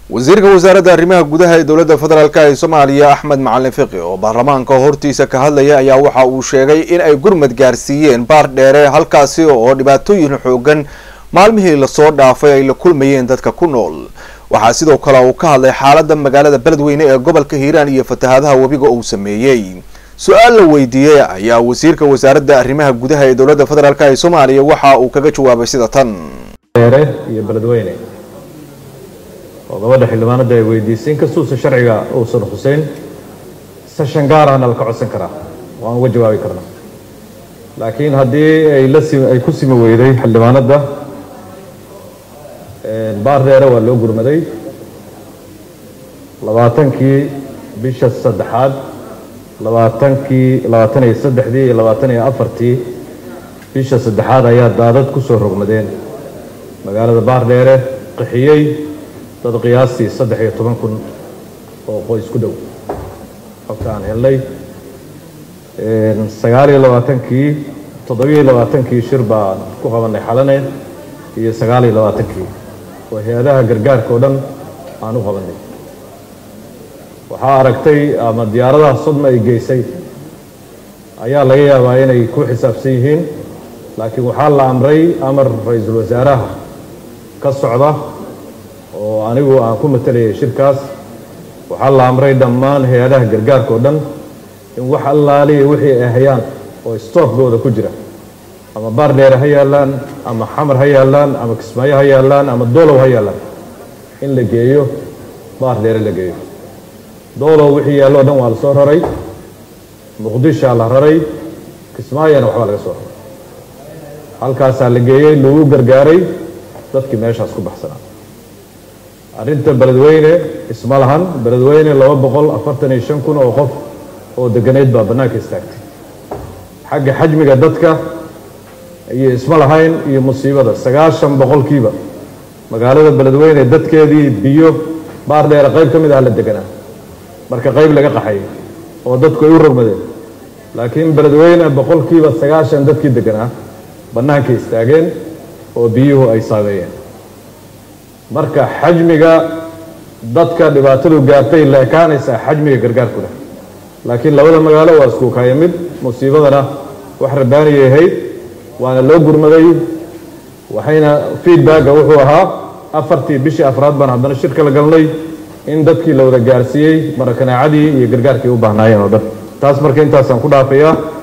wasiirka wasaaradda arrimaha gudaha ee dowladda federaalk ee soomaaliya axmed macalin fiqi oo baarlamaanka hortiisa ka hadlaya ayaa waxa uu sheegay in ay gurmad gaarsiiyeen baar dheere halkaasi oo dhibaatooyin xoogan maalmihii lasoo dhaafay ay la kulmayeen dadka ku nool waxaa sidoo kale uu ka hadlay xaaladda magaalada beledweyne ee gobolka hiiraan iyo fatahaadaha webiga uu sameeyey su-aal la weydiiyey ayaa wasiirka wasaaradda arrimaha gudaha ee dowladda federaalk ee soomaaliya waxa uu kaga jawaabay sida tan dheere iyo beledweyne oo gabadha xildhibaanada ay weydiisay inkastuusa sharciga uusan xuseyn seshan gaar ahna laka codsan karaa waan uga jawaabi karnaa laakiin haddii ay la si ay ku simi weyday xildhibaanadda baar dheere waa loo gurmaday labaatankii bisha saddexaad labaatankii labaatan iyo saddexdii iyo labaatan iyo afartii bisha saddexaad ayaa daadad ku soo rogmadeen magaalada baar dheere qixiyey dad qiyaastii saddex iyo toban kun oo qoys ku dhow xogta aan helnay sagaal iyo labaatankii toddobiyo labaatankii shir baan ku qabanay xalane iyo sagaal iyo labaatankii oo hay-adaha gargaarka oo dhan aan u qabanay waxaa aragtay ama diyaaradaha sodma ay geysay ayaa laga yaabaa inay ku xisaabsan yihiin laakiin waxaa la amray amar ra-iisul wasaaraha ka socda oo anigu aan ku matalayay shirkaas waxaa la amray dhammaan hay-adaha gargaarka oo dhan in wax allaaliya wixii ay hayaan oo stookgooda ku jira ama baar dheere ha yaallaan ama xamar ha yaallaan ama kismaayo ha yaallaan ama doolow ha yaallaan in la geeyo baar dheere la geeyo doolow wixii yaallo o dhan waa la soo raray muqdishaa la raray kismaayona waxbaa laga soo raray halkaasaa la geeyey lagu gargaaray dadkii meeshaas ku baxsanaa arrinta beledweyne isma lahan beledweyne laba boqol afartan iyo shan kun oo qof oo deganeyd baa bannaanka istaagtay xagga xajmiga dadka iyo isma lahayn iyo musiibada sagaashan boqolkiiba magaalada beledweyne dadkeedii biyo baar dheere qayb ka mid ah la deganaa marka qayb laga qaxay oo dadku ay u rogmadeen laakiin beledweyne boqolkiiba sagaashan dadkii deganaa bannaankay istaageen oo biyuhu ay saameeyeen marka xajmiga dadka dhibaatadu gaartay la ekaanaysaa xajmiga gargaarku leh laakiin labada magaalo waa isku kaya mid musiibadana wax rabaaniyay ahayd waana loo gurmaday waxayna feedbacka wuxuu ahaa afartii bishii afraad baan haddana shirka la galnay in dadkii la wada gaarsiiyey marakanaacadii iyo gargaarkii u baahnaayeen oo dhan taas marka intaasaan ku dhaafayaa